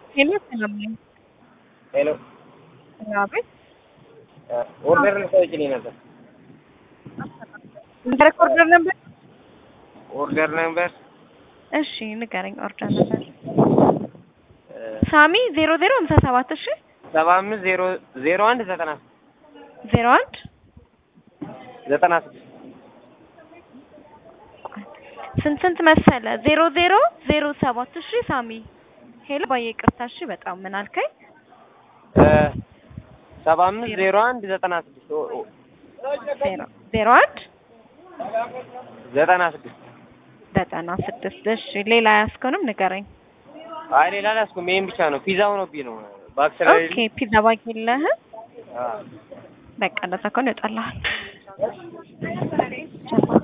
ሄሎ ሰላም ነኝ። ሄሎ አቤት ኦርደር ልታወጪልኝ ነበር። ኦርደር ነበር። ኦርደር ነበር እሺ ንገረኝ። ኦርደር ነበር ሳሚ ዜሮ ዜሮ ሀምሳ ሰባት እሺ ሰባ አምስት ዜሮ ዜሮ አንድ ዘጠና ዜሮ አንድ ዘጠና ስድስት ስንት ስንት መሰለ? ዜሮ ዜሮ ዜሮ ሰባት እሺ ሳሚ ሄሎ ባየ ይቅርታ እሺ በጣም ምን አልከኝ? ሰባ አምስት ዜሮ አንድ ዘጠና ስድስት ዜሮ ዜሮ አንድ ዘጠና ስድስት ዘጠና ስድስት እሺ ሌላ ያስከውንም ንገረኝ። አይ ሌላ አላስኩም። ይሄን ብቻ ነው። ፒዛ ሆኖብኝ ነው ባክ ኦኬ ስለሌለኝ። ፒዛ ባግ የለህም? አዎ በቃ እንደዛ ከሆነ ይወጣልሃል።